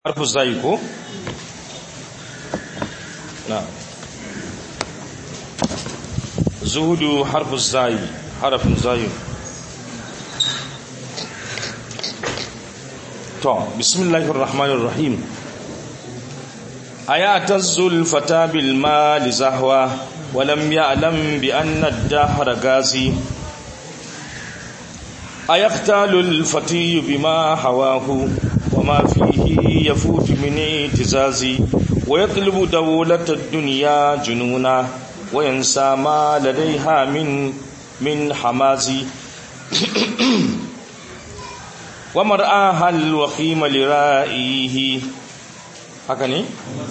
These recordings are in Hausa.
harfu zai ko na zuhudu harfu zai harafin zai to bismillahir rahmanir rahim ayatazul fata bil mal zahwa ولم يعلم بأن الدهر غازي أيختال الفتي بما حواه وما فيه يفوت من اعتزاز ويطلب دولة الدنيا جنونا وينسى ما لديها من من حماز ومرآها الوخيم لرائيه هكذا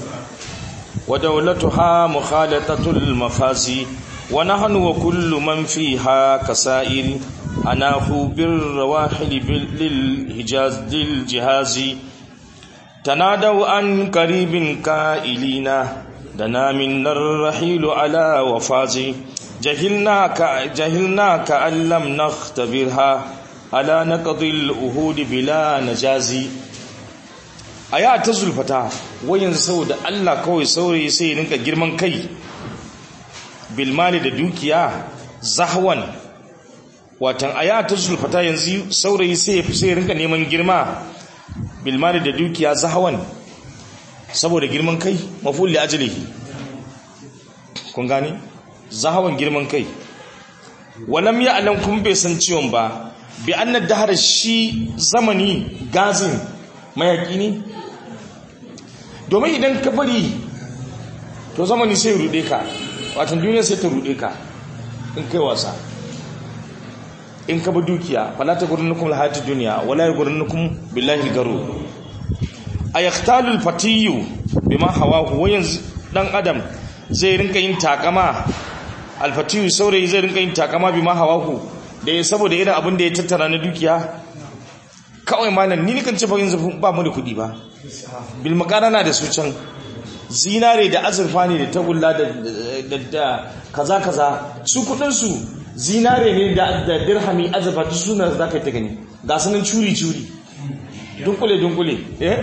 ودولتها مخالطة المفازي ونحن وكل من فيها كسائر أناه بالرواحل للهجاز للجهاز تنادوا عن قريب كائلين دنا منا الرحيل على وفاز جهلنا جهلنا كأن لم نختبرها على نقض الأهود بلا نجازي a ya ta zulfata wayan saboda Allah kawai saurayi sai rinka girman kai bilmali da dukiya zahwan watan a ya ta zulfata yanzu saurayi sai sai rinka neman girma bilmali da dukiya zahwan saboda girman kai maful li ajlihi kun gane zahwan girman kai walam ya'lam kun bai san ciwon ba bi annad dahar shi zamani gazin mayaki ne domin idan ka bari to zamani sai rude ka watan duniya sai ta rude ka in kai wasa in ka bi dukiya fala ta gurin nukum lahati duniya wala ya gurin nukum billahi garu a yaktalul fatiyu bima hawahu wayan dan adam zai rinka yin takama alfatiyu saurayi zai rinka yin takama bima hawahu da ya saboda irin abin da ya tattara na dukiya kawai malam ni kan ce ba yanzu ba mu da kuɗi ba bil makarana da su can zinare da azurfa ne da tagulla da da kaza kaza su kudin su zinare ne da da dirhami azurfa duk suna za ka ta gani ga sanin curi curi dunkule dunkule eh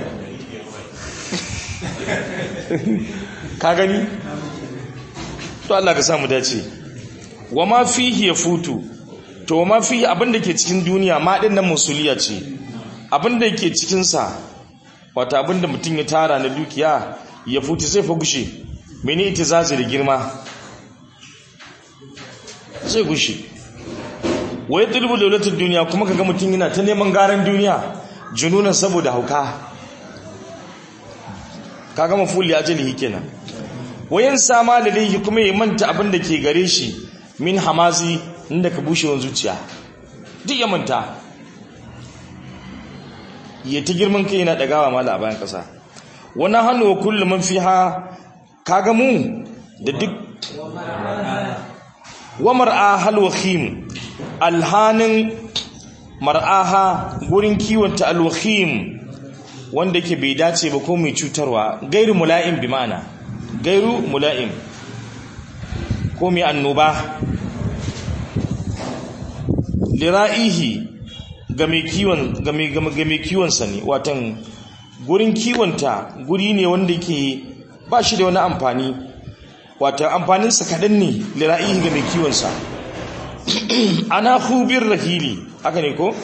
ka gani to Allah ka samu dace wa ma fihi yafutu to ma fihi abinda ke cikin duniya ma din nan musuliya ce abinda yake cikinsa wata abinda mutum ya tara na dukiya ya futi sai fa gushe mene ita zazi da girma zai gushe wai tulbu daulatar duniya kuma kaga mutum yana ta neman garan duniya jununan saboda hauka kaga mafuli ajalihi kenan wayan sama lalihi kuma ya manta abinda ke gare shi min hamazi inda ka bushewan zuciya duk ya manta ya ta girman kai yana dagawa mala a bayan kasa wani hannu wa kullum man fiha kaga mu da duk wa mar'aha alwakhim alhanin mar'aha gurin kiwonta alwakhim wanda ke bai dace ba ko mai cutarwa gairu mula'im bi ma'ana gairu mula'im ko mai annoba lira'ihi ga mai kiwonsa ne watan gurin kiwonta guri ne wanda ke ba shi da wani amfani watan amfaninsa kaɗan ne lira'ihi ga mai kiwonsa ana hubin rahili haka ne ko?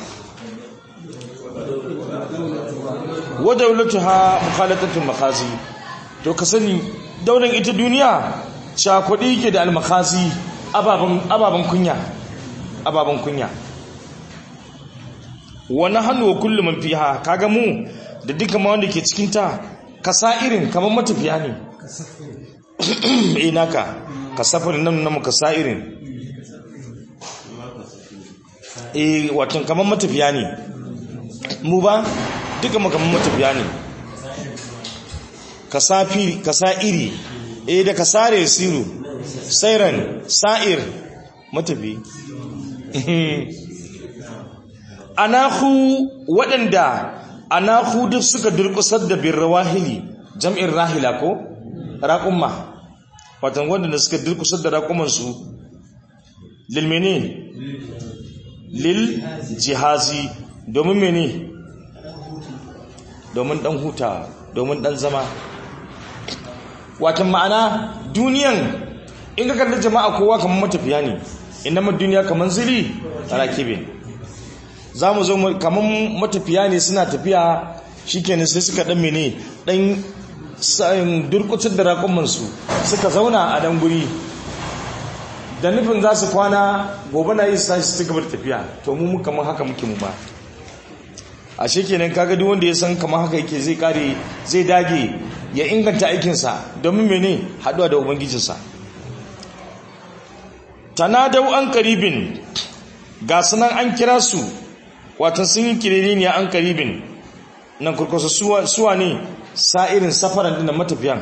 wadaulatu ha mukhalatatun makazi to ka sani daular ita duniya cakwadi ke da almakazi ababen kunya ababen kunya wani hannu wa kullum man fiha kaga mu da duka ma wanda ke cikin ta kasa irin kamar matafiya ne eh naka kasafarin nan namu kasa irin eh watan kamar matafiya ne mu ba duka mu kamar matafiya ne kasafi kasa iri eh da kasare siru sairan sa'ir matafi anahu waɗanda anahu duk suka durƙusar da bin rawahili jam'in rahila ko raƙumma watan waɗanda suka durƙusar da raƙumansu lilmene lil jihazi domin mene domin dan huta domin dan zama watan ma'ana duniyan in ka kalli jama'a kowa kamar matafiya ne inama duniya kamar zili rakibin za mu zo kamar matafiya ne suna tafiya shikenan sai suka dan mene dan durkutar da raƙumansu suka zauna a dan guri da nufin za su kwana gobe na yi su tashi su gaba da tafiya to mu kamar haka muke mu ba a shekenan kaga duk wanda ya san kamar haka yake zai kare zai dage ya inganta aikinsa domin mene haɗuwa da ubangijinsa tanadau an karibin ga sunan an kira su watan sun yi kiriri ne an karibin nan kurkusa suwa ne sa'irin safaran din da matafiyan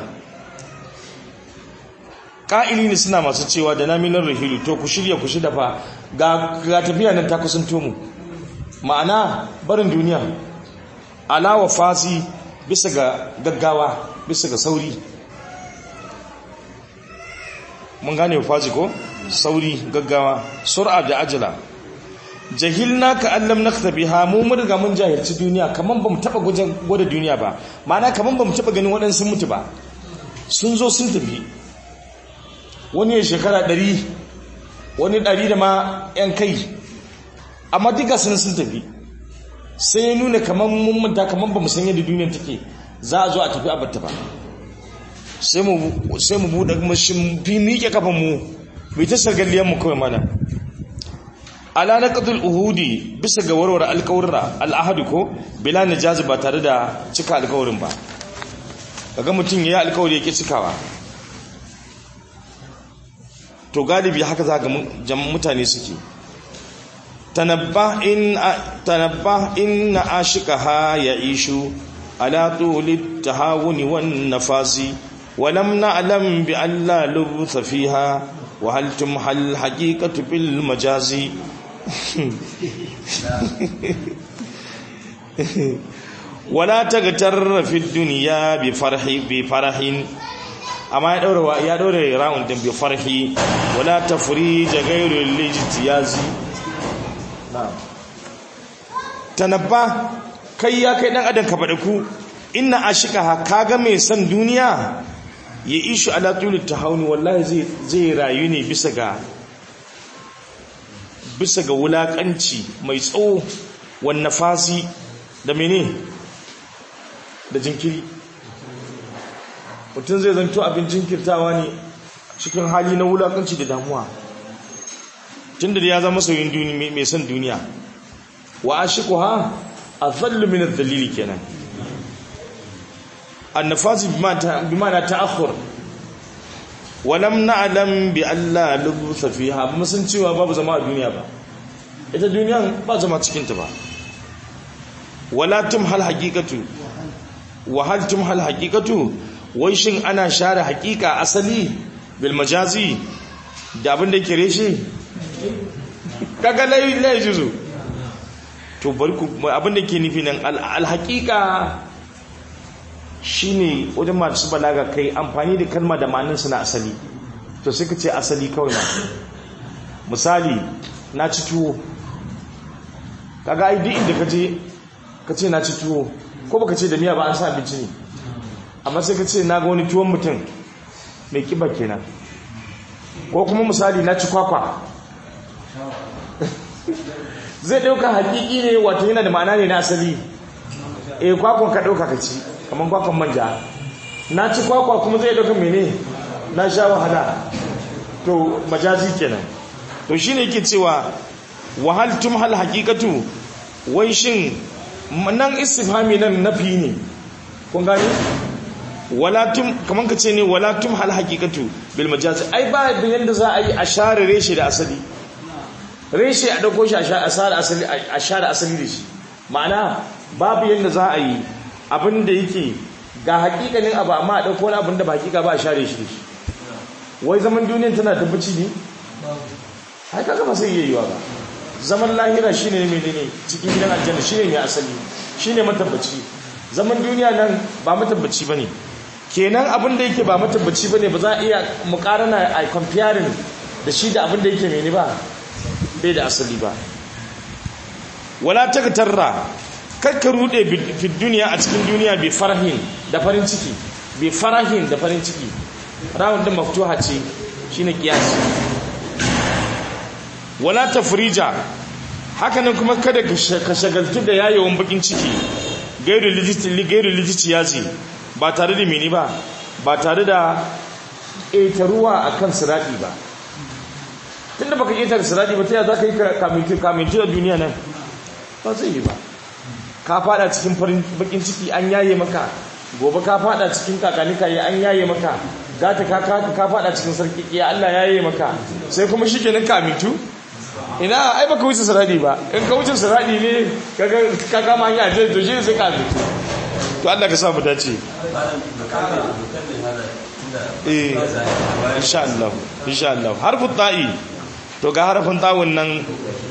ƙa'ili ne suna masu cewa da naminar rahilu to ku shirya ku shida fa ga tafiya nan ta kusanto mu ma'ana barin duniya alawa fasi bisa ga gaggawa bisa ga sauri mun gane fasi ko sauri gaggawa sur'a da ajala jahilna ka allam naktabiha mu mun riga mun jahilci duniya kaman bamu taba gwada duniya ba ma'ana kaman bamu taba ganin waɗansu mutu ba sun zo sun tafi wani ya shekara ɗari wani ɗari da ma 'yan kai amma duka sun sun tafi sai ya nuna kamar mun manta kamar ba mu san yadda duniyar take za a zo a tafi a batta ba sai mu buɗe mashin fi miƙe kafan mu bai ta sargalliyar mu kawai mana ala na ƙadul uhudi bisa ga warware alƙawarra al'ahadu ko bila na jazi ba tare da cika alƙawarin ba kaga mutum ya yi alƙawari ya ƙi cikawa to galibi haka za ga mutane suke تنبه إن تنبه إن عاشقها يعيش على طول التهاون والنفاس ولم نعلم بأن لا لبث فيها وهل تمحى الحقيقة بالمجاز ولا تغتر في الدنيا بفرح بفرح amma ya daura ya daura round din bi farhi wala tafrij ghayru al-ijtiyazi tanabba kai ya kai dan adam ka bada ku inna ashikaha kaga mai san duniya ya ishu ala tuli tahawuni wallahi zai zai rayu ne bisa ga bisa ga wulakanci mai tsawo wan nafasi da mene da jinkiri mutum zai zanto abin jinkirtawa ne cikin hali na wulakanci da damuwa tunda da ya zama sauyin duniya mai son duniya wa ashiquha azallu min adh-dhalili kenan annafasi bimana ta'akhur wa lam na'lam bi alla lubtha fiha mun san cewa babu zama a duniya ba ita duniyan ba zama cikin ta ba wala tumhal haqiqatu wa hal tumhal haqiqatu wai shin ana share haqiqa asali bil majazi da abin da yake reshe kaga lai lai juzu to bari ku abin da ke nufi nan alhaqiqa shine wajen masu balaga kai amfani da kalma da ma'anin na asali to sai ka ce asali kawai na misali na ci tuwo kaga ai duk inda kaje ka ce na ci tuwo ko baka ce da miya ba an sa abinci ne amma sai ka ce na ga wani tuwon mutum mai kiba kenan ko kuma misali na ci kwakwa zai ɗauka hakiki ne wato yana da ma'ana ne na asali eh kwakwan ka ɗauka ka ci kamar kwakwan manja na ci kwakwa kuma zai ɗauka mene na sha wahala to majazi kenan to shi ne yake cewa wahal tum hal hakikatu wai shin nan istifhami nan nafi ne kun gani wala tum kaman ka ce ne wala tum hal hakikatu bil majazi ai ba yanda za a yi a share reshe da asali reshe a dauko shi a share asali a share asali da shi ma'ana babu yanda za a yi abin da yake ga hakikanin abu amma a dauko wani abin da ba hakika ba a share shi da shi wai zaman duniyan tana tabbaci ne ai kaga ba sai iya yiwa ba zaman lahira shine ne menene cikin gidan aljanna shine mai asali shine matabbaci zaman duniya nan ba matabbaci bane kenan abin da yake ba matabbaci bane ba za a iya mukarana a comparing da shi da abin da yake mene ba bai da asali ba wala tagtarra kakka rude fi duniya a cikin duniya bi farahin da farin ciki bi farahin da farin ciki rawun din maftuha ce shine kiyasi wala tafrija hakanan kuma kada ka shagaltu da yayewan bakin ciki gairu lijiti gairu lijiti yazi ba tare da mini ba ba tare da ƙetaruwa akan sirati ba tunda baka ƙetare sirati ba ta yaya zaka yi kaminti kaminti da duniya nan ba zai yi ba ka fada cikin farin bakin ciki an yaye maka gobe ka fada cikin kakanika ya an yaye maka gata ka ka ka fada cikin sarki ya Allah yaye maka sai kuma shikenan ka mitu ina ai baka wuce siradi ba in ka wuce siradi ne kaga ka kama hanya je to shi sai ka mitu to Allah ka sa mu dace eh insha Allah insha Allah harfu ta'i to ga harfin ta'un nan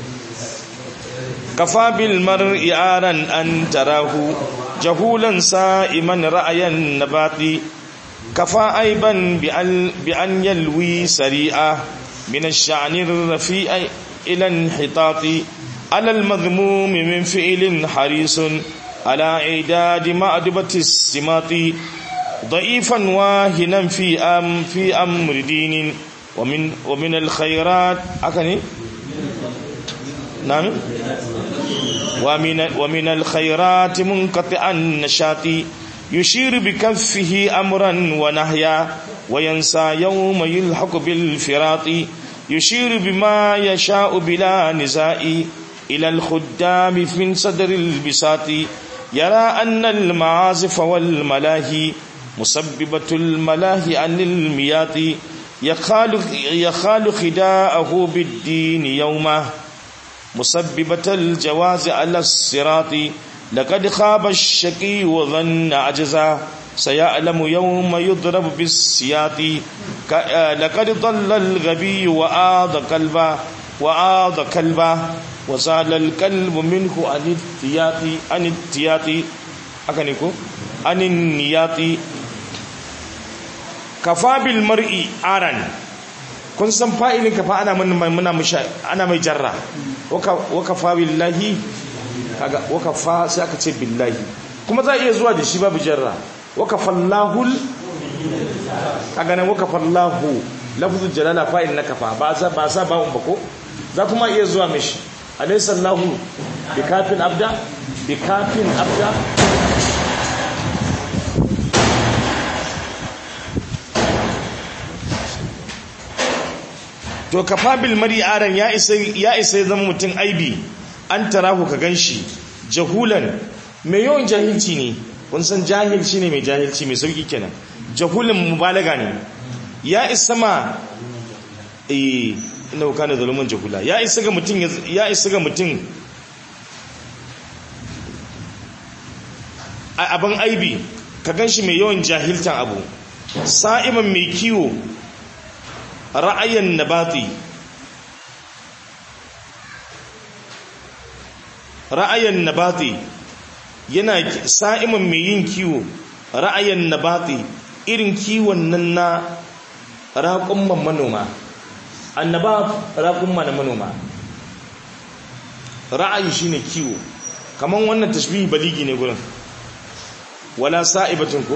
kafa bil mar'i aran an tarahu jahulan sa'iman ra'ayan nabati kafa aiban bi an yalwi sari'a min ash-sha'ni ar-rafi'i ila inhitati ala al-madhmum min fi'lin harisun ala idad ma'dubati as-simati ضعيفا واهنا في أم في أمر دين ومن ومن الخيرات أكني نعم ومن ومن الخيرات منقطع النشاط يشير بكفه أمرا ونهيا وينسى يوم يلحق بالفراط يشير بما يشاء بلا نزاع إلى الخدام من صدر البساط يرى أن المعازف والملاهي مسببة الملاهي عن الميات يخال يخال خداءه بالدين يومه مسببة الجواز على الصراط لقد خاب الشقي وظن عجزا سيعلم يوم يضرب بالسياط لقد ضل الغبي وآض كلبا وآض كلبا وزال الكلب منه عن التياط عن التياط أكنكو عن النياط kafa bil mar'i aran kun san fa'ilin kafa ana muna ana mai jarra wa kafa billahi kaga wa kafa sai aka ce billahi kuma za iya zuwa da shi babu jarra wa kafallahu kaga nan wa kafallahu lafzul jalala fa'il na kafa ba za ba sa ba ko za kuma iya zuwa mishi alaysa allahu bikafin abda bikafin abda to kafabil mari'aran ya isa ya isa zama mutum aibi an tarahu ka ganshi jahulan mai yawan jahilci ne kun san jahilci ne mai jahilci mai sauki kenan jahulan mubalaga ne ya isa ma eh ina kana zalumin jahula ya isa ga mutum ya isa ga mutum abin aibi ka ganshi mai yawan jahiltan abu sa'iman mai kiwo ra'ayin nabati ra'ayin nabati yana sa'iman mai yin kiwo ra'ayin nabati irin kiwon nan na raƙumman manoma annaba raƙumma na manoma ra'ayi shine kiwo kaman wannan tashbihi baligi ne gurin wala sa'ibatun ko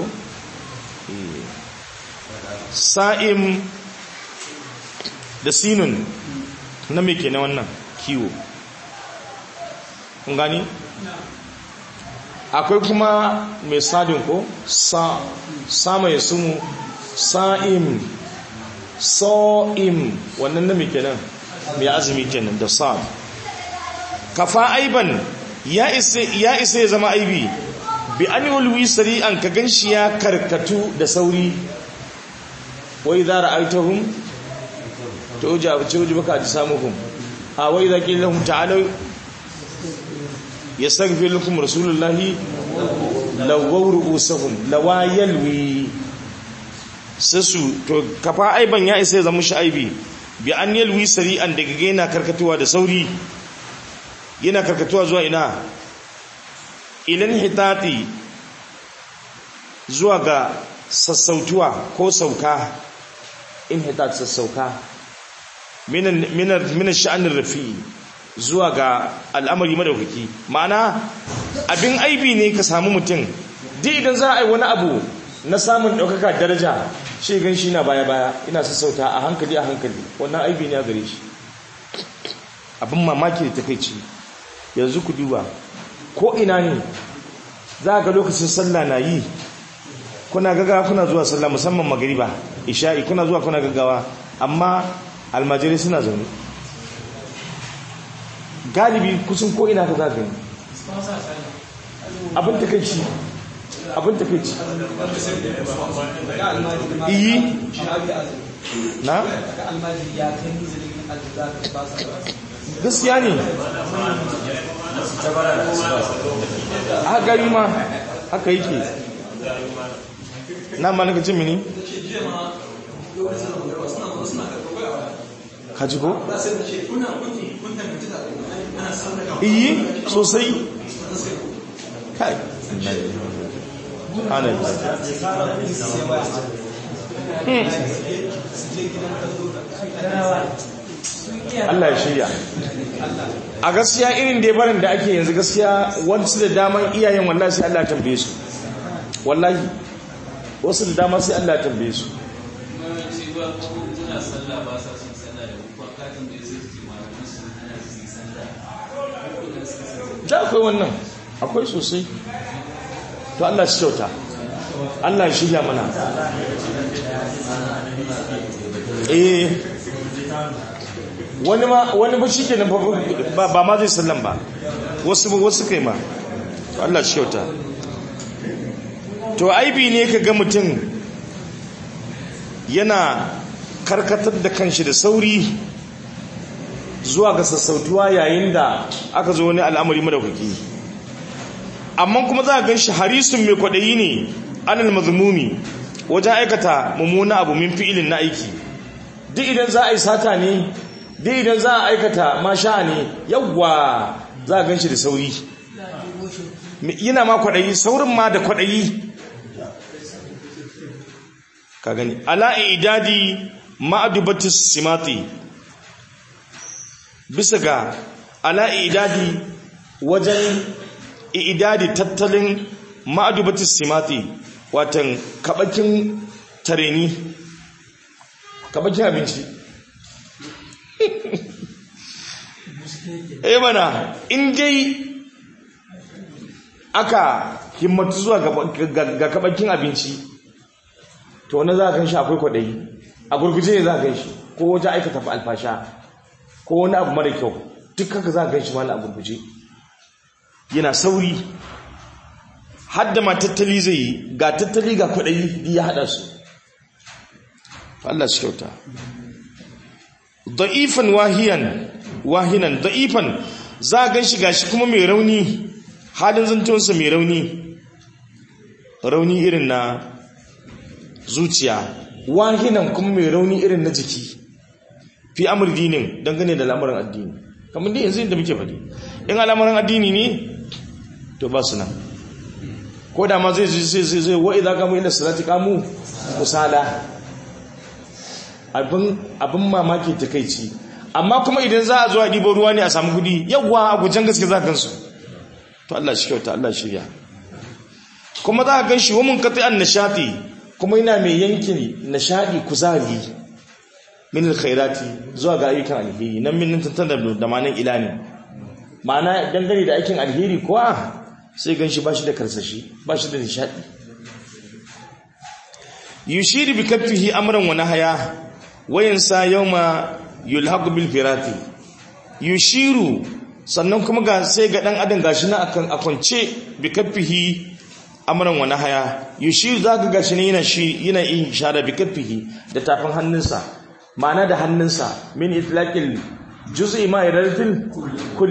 sa'im da sinun na me ke na wannan kiwo kun gani akwai kuma mai sadin ko sa sama ya sumu sa'im sa'im wannan na me ke nan mai azumi kenan da sa kafa aiban ya isa ya zama aibi bi an yi sari'an ka gan shi ya karkatu da sauri wai za ra'aitahum تعجبك أجسامهم أو إذا قيل لهم تعالوا يستغفر لكم رسول الله لووا رؤوسهم لوا يلوي sasu to kafa aiban ya isa zama shi aibi bi an yalwi sari'an daga yana karkatuwa da sauri yana karkatuwa zuwa ina ilan hitati zuwa ga sassautuwa ko sauka in hitat sassauka minan sha'anin rafi zuwa ga al'amari madaukaki ma'ana abin aibi ne ka samu mutum duk idan za a yi wani abu na samun ɗaukaka daraja shi gan shi na baya-baya ina sassauta a hankali a hankali wannan aibi ne a gare shi abin mamaki da takaici yanzu ku duba ko ina ne za ga lokacin sallah na yi kuna gaggawa kuna zuwa sallah musamman magariba isha'i kuna zuwa kuna gaggawa amma almajirai suna zaune galibi kusan ko ina ka za gani abin takaici abin takaici iyi na gaskiya ne a gari ma haka yake na malaka cin mini kaji ko? iyi sosai kai ana Allah ya shirya a gaskiya irin da barin da ake yanzu gaskiya wasu da daman iyayen wallahi sai Allah ya tambaye su wallahi wasu da dama sai Allah ya tambaye su da akwai wannan akwai sosai to Allah shi kyauta Allah shi ya mana eh wani ma wani ba shike ba ba ma zai sallan ba wasu wasu kai ma to Allah shi kyauta to aibi ne ka ga mutum yana karkatar da kanshi da sauri zuwa ga sassautuwa yayin da aka zo wani al'amari madaukaki amma kuma za a gan shi harisun mai kwaɗayi ne anil mazmumi wajen aikata mummuna abu min fi'ilin na aiki duk idan za a yi sata ne duk idan za a aikata masha ne yawwa za a gan shi da sauri yana ma kwaɗayi saurin ma da kwaɗayi ka gani ala idadi ma'adubatis simati bisa ga ala idadi wajen idadi tattalin ma'adubatis simati watan kabakin tareni kabakin abinci eh mana in dai aka himmatu zuwa ga kabakin abinci to wani za a kan shi akwai kwaɗayi a gurguje ne za a kan shi ko wajen aikata fa alfasha ko wani abu mara kyau duk haka za a kan shi ma a gurguje yana sauri hadda ma tattali zai yi ga tattali ga kwaɗayi ya haɗa su Allah shi kyauta da'ifan wahiyan wahinan da'ifan za a gan shi gashi kuma mai rauni halin zantonsa mai rauni rauni irin na zuciya wahinan kuma mai rauni irin na jiki fi amur dinin dangane da al'amuran addini kamar dai yanzu inda muke faɗi in al'amuran addini ne to ba su nan ko da ma zai zai zai zai wa'i za kamu inda salati kamu musala abin mamaki takaici amma kuma idan za a zo a ɗibo ruwa ne a samu kudi yawwa a gujen gaske za gansu to Allah shi kyauta Allah shirya kuma za a gan shi wamin katsi an nishati kuma yana mai yankin nishadi kuzari min alkhairati zuwa ga ayyukan alheri nan min tantan da manan ila ne ma'ana dangane da aikin alheri kuwa sai gan shi bashi da karsashi bashi da nishadi yushiru bi kaffihi amran wa nahaya wayansa yawma yulhaqu bil firati yushiru sannan kuma ga sai ga dan adam gashi na akan akwance bi kaffihi amran wa nahaya yushiru zaka gashi ne yana shi yana yin shara bi kaffihi da tafin hannunsa ma'ana da hannunsa min itlaqil juz'i ma yarfil kull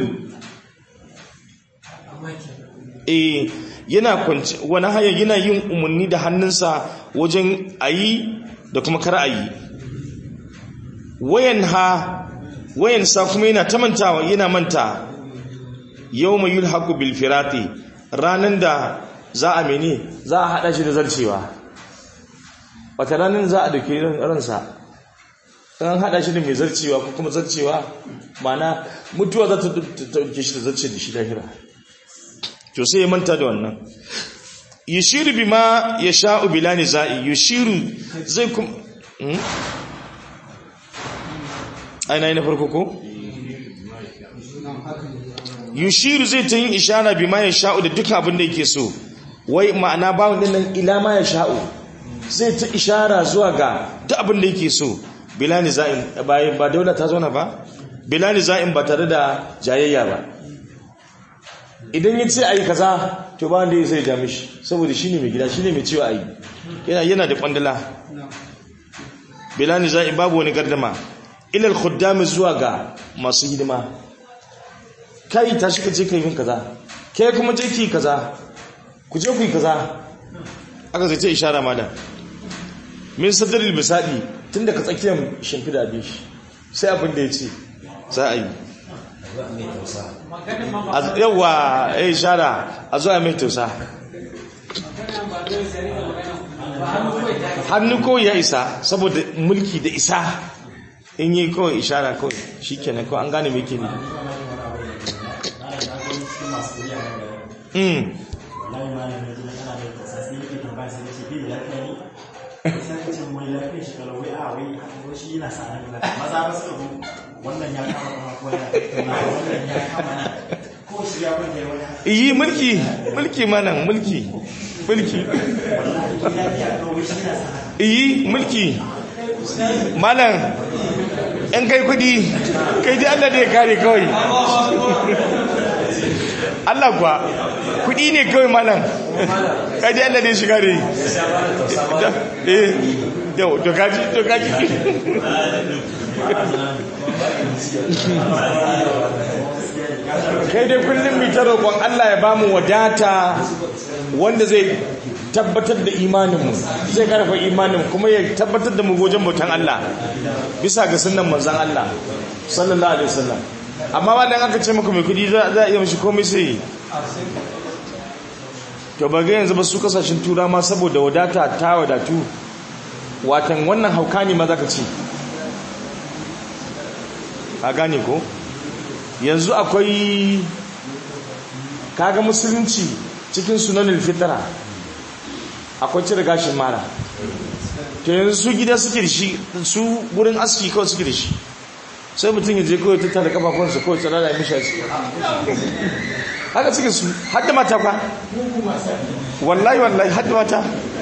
eh yana kwance wani haya yana yin umarni da hannunsa wajen ayi da kuma kar ayi wayan ha wayan sa kuma yana ta mantawa yana manta yawma yulhaqu bil firati ranan da za a mene za a hada shi da zarcewa wata ranan za a dauke ransa an hada shi da mai zarcewa ko kuma zarcewa mana mutuwa za ta dauke shi da zarce da shi lahira to sai ya manta da wannan yushiru bima yasha'u bila nizai yushiru zai kuma aina na farko ko yushiru zai ta yin ishara bima yasha'u da duk abin da yake so wai ma'ana bawon din nan ila ma yasha'u zai ta ishara zuwa ga duk abin da yake so bila nizai bayan ba daula ta zauna ba bila nizai ba tare da jayayya ba idan ya ce a yi kaza to ba wanda ya sai ja mishi saboda shi ne mai gida shi ne mai cewa a yi yana da kwandala bilani za'i babu wani gardama ilal khuddami zuwa ga masu hidima kai ta shi ka je ka yi kaza kai kuma je ki kaza ku je ku yi kaza aka zai ce ishara malam min sadaril misali tun da ka tsakiyar shimfida bi shi sai abin da ya ce za a yi yawa ya shara a zuwa mai tausa hannu kawai ya isa saboda mulki da isa in yi kawai ishara kawai shi kenan kawai an gane mai ke ne wannan ya kama kuma wannan ya kama na ko shi ya bude wani iyi mulki mulki manan mulki mulki iyi mulki malam in kai kudi kai ji Allah da ya kare kawai Allah kuwa kudi ne kawai malam kai ji Allah da ya shiga da yi yau to kaji to kaji kai dai kullum mai ta roƙon Allah ya bamu wadata wanda zai tabbatar da imaninmu zai karfa imanin kuma ya tabbatar da mu gojen bautan Allah bisa ga sunan manzan Allah sallallahu alaihi wasallam amma ba dan aka ce maka mai kudi za a iya mishi komai sai to ba ga yanzu ba su kasashen tura ma saboda wadata ta wadatu watan wannan hauka ne ma zaka ce a gane ko yanzu akwai kaga musulunci cikin sunanin fitara akwai cire gashin mara to yanzu su gida suke da shi su wurin aski kawai suke da shi sai mutum ya je kawai tattara kafafunsa kawai tsara da mishi aski haka suke su hadda mata kwa wallahi wallahi hadda mata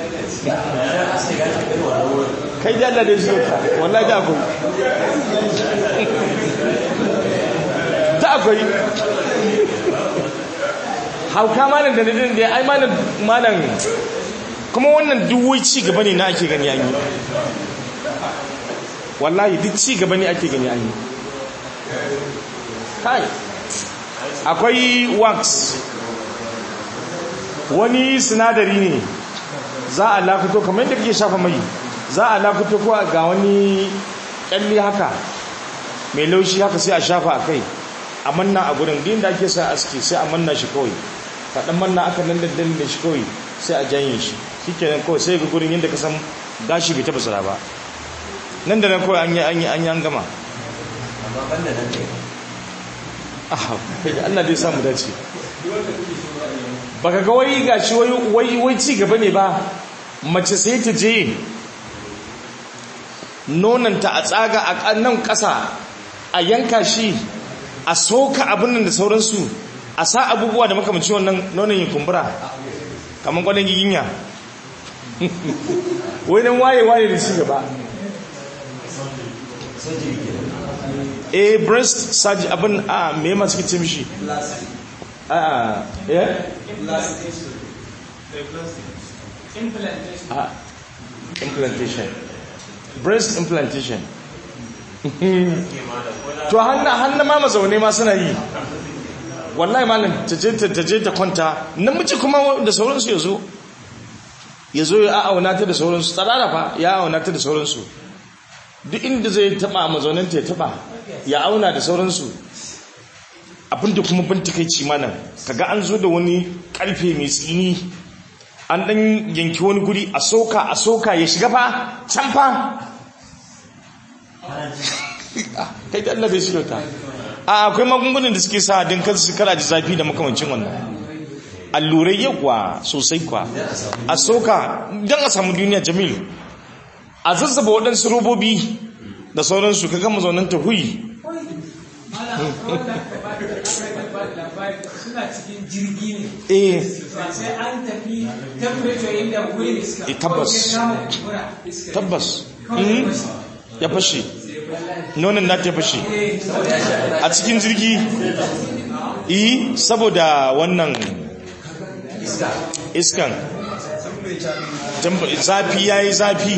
kai da Allah da shi wallahi da akwai ta akwai hauka malam da nadin da ai malam malam kuma wannan duwai ci gaba ne na ake gani an yi wallahi duk ci gaba ne ake gani an yi kai akwai wax wani sinadari ne za a lakuto kamar yadda kake shafa mai za a lakuto ko ga wani kyalli haka mai laushi haka sai a shafa a kai a manna a gurin din da ake sa aski sai a manna shi kawai kaɗan manna aka nan da dalilin shi kawai sai a janye shi shi kenan kawai sai ga gurin yadda ka san gashi bai taɓa tsira ba nan da nan kawai an yi an yi an yi an gama amma banda nan ne aha Allah dai samu dace baka ga wai gashi wai wai wai ci gaba ne ba mace sai ta je nonanta a tsaga a nan ƙasa a yanka shi a soka abin nan da sauransu a sa abubuwa da makamanci wannan nonon yin kumbura kamar kwanan giginya wai nan waye-waye da ci gaba eh breast surgery abin a me ma suke ce mishi a eh implantation breast implantation to hannu ma mazaune ma suna yi wallahi malam ta je ta kwanta namiji kuma da sauransu ya zo ya zo ya auna ta da sauransu tsarara fa ya auna ta da sauransu duk inda zai taba mazauninta ya taba ya auna da sauransu abinda kuma bintikaici malam kaga an zo da wani karfe mai tsini an dan yanki wani guri a soka a soka ya shiga fa can fa kai da Allah bai shi ta a akwai magungunan da suke sa din kansu kara ji zafi da makamancin wannan allurai yawa sosai kwa a soka don a samu duniya jamil a zazzaba waɗansu robobi da sauransu ka gama zaunan ta huyi suna cikin jirgi ne eh sai an tafi temperature inda wurin iska Eh, tabbas. Kawai sai kama kumbura iska tabbas Kawai Mhm. bashi. ya fashe nonon na ta fashe a cikin jirgi yi saboda wannan iskan Temp- zafi ya yi zafi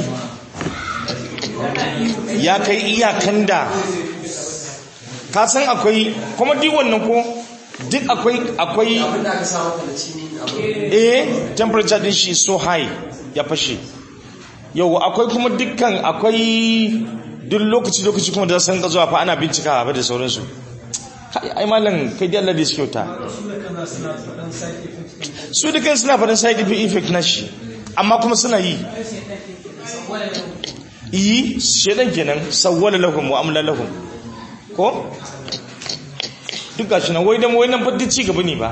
ya kai iyakan da ka san akwai kuma duk wannan ko duk akwai akwai abinda aka samu ka na cini abu eh temperature din shi so high ya fashe yau akwai kuma dukkan akwai duk lokaci lokaci kuma da san ka zuwa fa ana bincika ba da sauransu Kai, ai malam kai dai Allah da shi kyauta su da kan suna faɗin side effect na shi amma kuma suna yi yi shedan kenan sawwala lahum wa amla lahum ko duk gashi nan wai dan wai nan fa duk ci gaba ne ba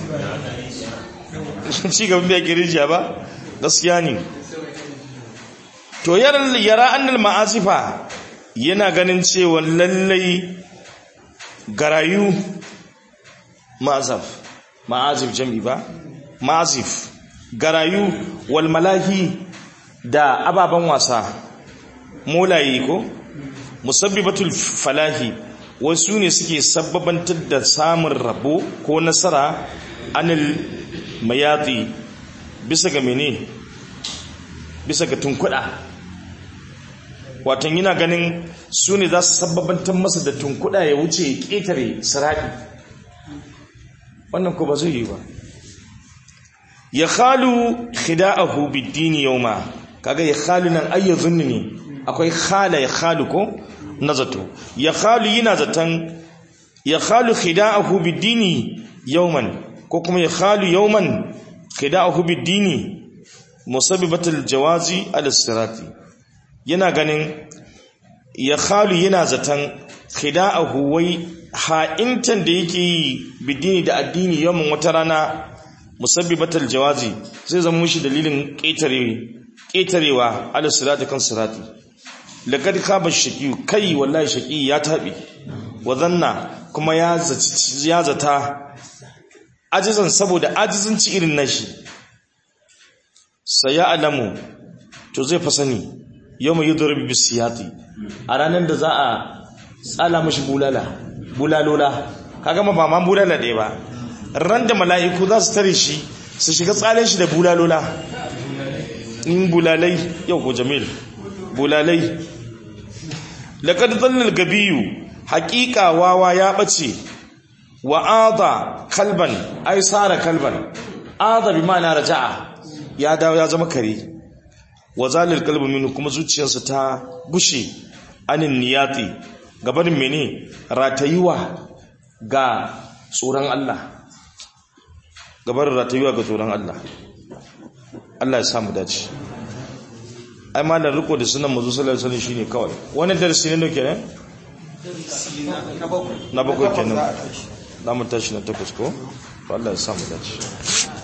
ci gaban bai kirjiya ba gaskiya ne to yara yara annal ma'asifa yana ganin cewa lallai garayu ma'azaf ma'azif jami ba ma'azif garayu wal malahi da ababen wasa molaye ko musabbibatul falahi wasu ne suke sabbabantar da samun rabo ko nasara anil mayati bisa ga mene bisa ga tunkuda watan yana ganin su ne za su sabbabantar masa da tunkuda ya wuce ya ƙetare siraɗi wannan ko ba zai yi ba ya khalu khida'ahu bid-dini yawma kaga ya khalu nan ayya zunni ne akwai khala ya khalu ko na zato ya khalu yana zatan ya khalu khida'ahu bid-dini yawman ko kuma ya khalu yawman khida'ahu bid-dini musabbibatul jawazi al-sirati yana ganin ya khalu yana zatan khida'ahu wai ha'intan da yake yi bid-dini da addini yawman wata rana musabbibatul jawazi zai zama mushi dalilin ƙetarewa ala sirati kan sirati laqad khaba shaqi kai wallahi shaqi ya tabi wa zanna kuma ya zaci ya zata ajizan saboda ajizanci irin nashi saya alamu to zai fa sani yawma yudrib bisiyati a ranar da za a tsala mashi bulala bulalola kaga ma ba ma bulala ɗaya ba ran da mala'iku za su tare shi su shiga tsalen shi da bulalola in bulalai yau ko jamil bulalai laqad dhalla gabiyu haqiqa wawa ya bace wa ada kalban ay sara kalban ada bi ma'ana raja'a ya dawo ya zama kare wa zalil qalbu minhu kuma zuciyarsa ta gushe anin niyati gabanin mene ratayuwa ga tsoron Allah gabarin ratayuwa ga tsoron Allah Allah ya samu dace ai malar riko da sunan mazu sallallahu alaihi wasallam shine kawai wannan darasi ne kenan na bakwai kenan na mu tashi na takwas ko to Allah ya samu dace